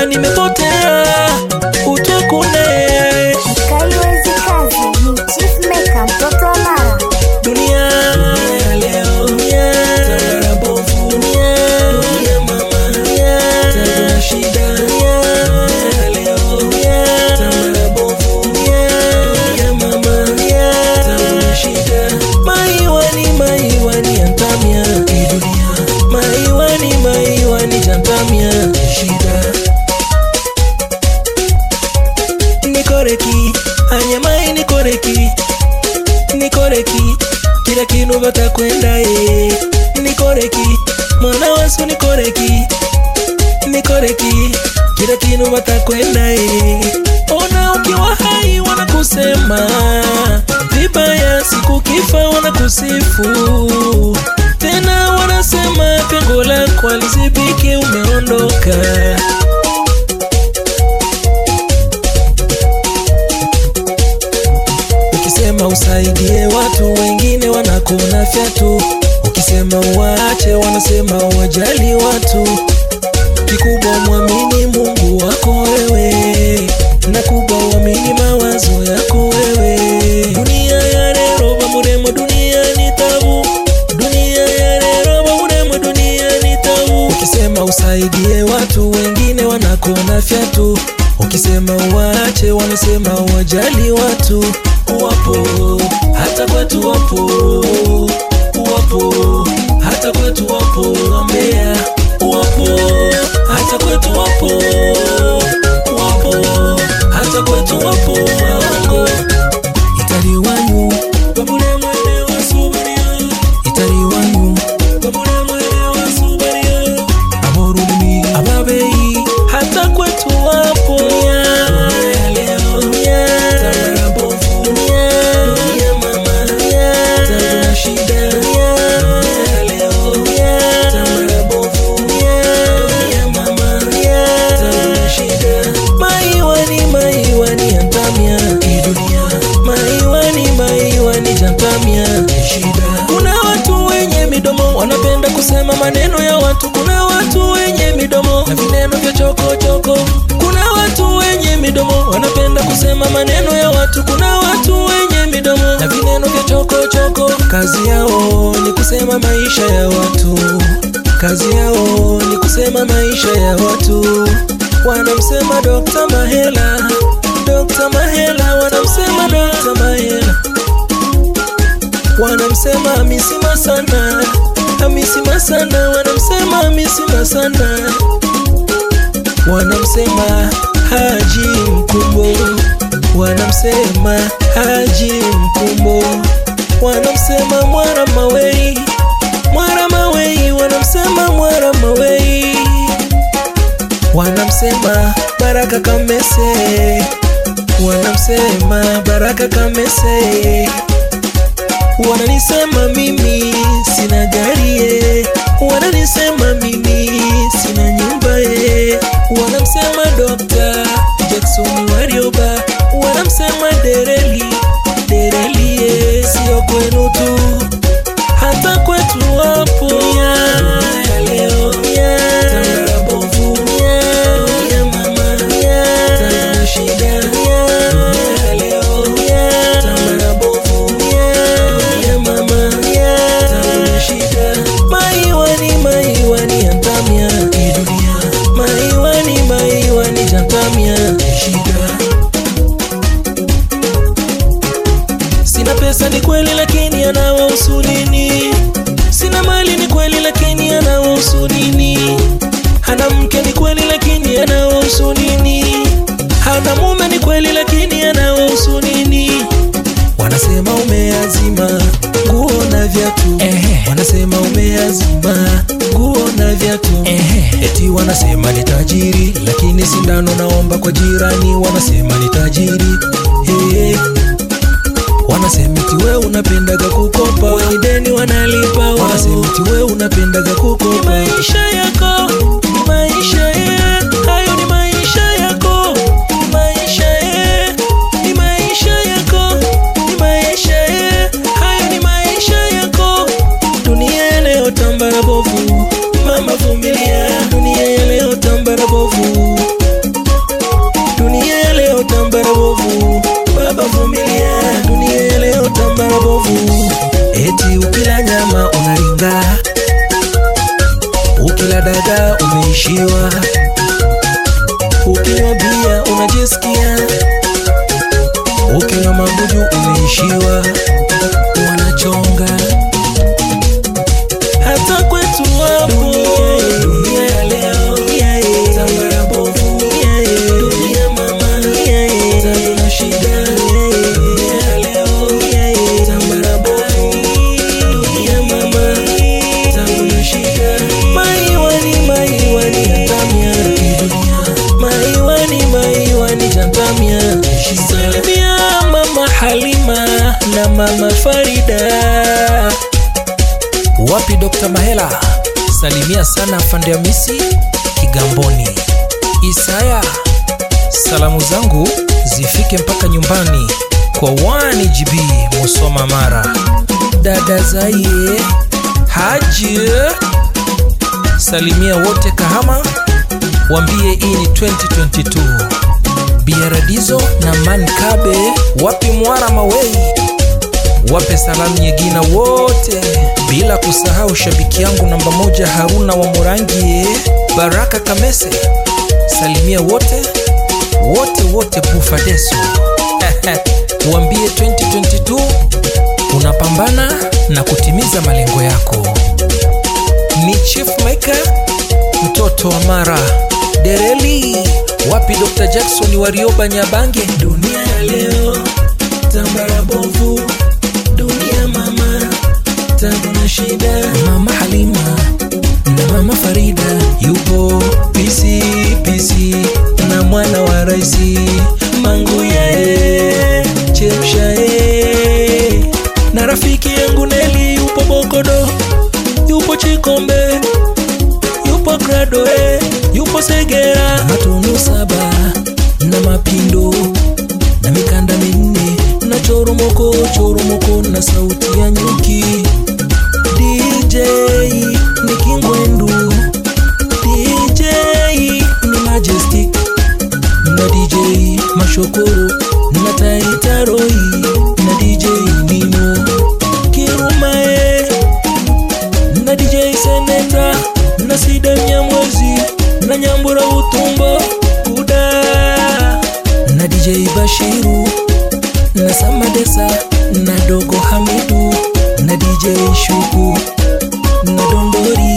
nimepotea utokune Kaiwezi kazi ni Chief Maker mtoto wa Mara. dunia ya leo dunia tambara bovu dunia dunia mama dunia tuna shida dunia ya leo dunia tambara bovu dunia dunia mama dunia tuna shida maiwani maiwani antamia hii dunia maiwani maiwani jantamia shida nikoreki anyamai nikoreki nikoreki kila kinu vatakwenda e nikoreki mwana wasu nikoreki nikoreki kila kinu vatakwenda e ona ukiwa hai wanakusema vibaya siku kifa wanakusifu tena wanasema pengo lako alizibiki umeondoka Ukisema usaidie watu wengine wanakuna fyatu, ukisema uwaache wanasema wajali watu. Kikubwa mwamini Mungu wako wewe, na kubwa uamini mawazo yako wewe. Dunia ya leo bamuremo, dunia ni tabu. Dunia ya leo bamuremo, dunia ni tabu. Ukisema usaidie watu wengine wanakona fyatu, ukisema uwaache wanasema wajali watu. Wapo hata kwetu, wapo wapo hata kwetu, wapo wambea, wapo hata kwetu, wapo wapo hata kwetu, wapo waongo itali wanyu babule mwene wasubaria itali wanyu babule mwene wasubaria aborumi ababeyi hata kwetu wapo dunia ya leo dunia tambara bovu dunia dunia mama dunia tuna shida dunia ya leo dunia tambara bovu dunia dunia mama dunia tuna shida maiwani maiwani antamia hii dunia maiwani maiwani jantamia shida kuna watu wenye midomo wanapenda kusema maneno ya watu kuna watu wenye midomo na vineno vya chokochoko kuna watu wenye midomo wanapenda kusema maneno ya watu kuna watu wenye midomo na vineno vya chokochoko kazi yao ni kusema maisha ya watu kazi yao ni kusema maisha ya watu wanamsema Dr. Mahela Dr. Mahela wanamsema Dr. Mahela wanamsema Hamisi Masana Hamisi Masana wanamsema Hamisi Masana wanamsema Haji Mkumbo wanamsema Haji Mkumbo wanamsema Mwara Mawei Mwara Mawei wanamsema Mwara Mawei wanamsema Baraka Kamese wanamsema Baraka Kamese wananisema mimi sina gari ye wananisema mimi sina nyumba ye wanamsema Dr. Jackson Warioba wanamsema Dereli Dereli ye sio kwenu tu hata kwetu wapo dunia ya leo dunia tambara bovu dunia dunia mama dunia tuna shida dunia ya leo dunia tambara bovu dunia dunia mama dunia tuna shida maiwani maiwani antamia hii dunia maiwani maiwani jantamia shida Sina pesa ni kweli, lakini anawahusu nini? Sina mali ni kweli, lakini anawahusu nini? Hana mke ni kweli, lakini anawahusu nini? Hana mume ni kweli, lakini anawahusu nini? Wanasema umeazima nguo na viatu, wanasema umeazima nguo na viatu, eti wanasema ni tajiri, lakini sindano naomba kwa jirani, wanasema ni tajiri hey. Wanasema eti we unapendaga kukopa, wenye deni wanalipa wao. Wanasema eti we unapendaga kukopa, ni maisha yako, ni maisha ye, hayo ni maisha yako, ni maisha ye, ni maisha yako, ni maisha ye, hayo ni maisha yako. Dunia ya leo tambara bovu, mama vumilia, dunia ya leo tambara bovu umeishiwa ukinywa bia unajisikia ukinywa mabuju umeishiwa wanachonga hata kwetu wapo dunia ya leo tambara bovu dunia mama tabu na shida dunia ya leo tambara bovu dunia mama tabu na shida maiwani maiwani jantamia dunia maiwani maiwani jantamia salimia mama halima na mama farida wapi Dr. Mahela? Salimia sana afande Hamisi Kigamboni. Isaya, salamu zangu zifike mpaka nyumbani kwa 1GB Musoma Mara. Dada Zaie Haji, salimia wote Kahama, wambie hii ni 2022. Biaradizo na Mankabe, wapi Mwara Mawei wape salamu nyegina wote, bila kusahau shabiki yangu namba moja Haruna wa Murangi, Baraka Kamese, salimia wote wote wote Bufadeso uambie 2022 unapambana na kutimiza malengo yako. Ni Chief Maker mtoto wa Mara Dereli, wapi Dr. Jackson wa Rioba Nyabange, dunia ya leo tambara bovu dunia mama tabu na shida Mama Halima na mama Farida yupo pisi pisi na mwana wa raisi manguyae chemshae na rafiki yangu Neli yupo Bokodo yupo Chikombe yupo Gradoe yupo Segera matunu saba na mapindo na mikanda minne na choromoko choromoko na sauti ya nyuki DJ ni Kingwendu DJ ni Majestic na DJ Mashokoro na Taitaroi na DJ Nino Kirumae na DJ Senenda na Sida Nyamwezi na Nyambura Utumbo Kuda na DJ Bashiru na Samadesa na Dogo Hamidu na DJ Shuku na Dondori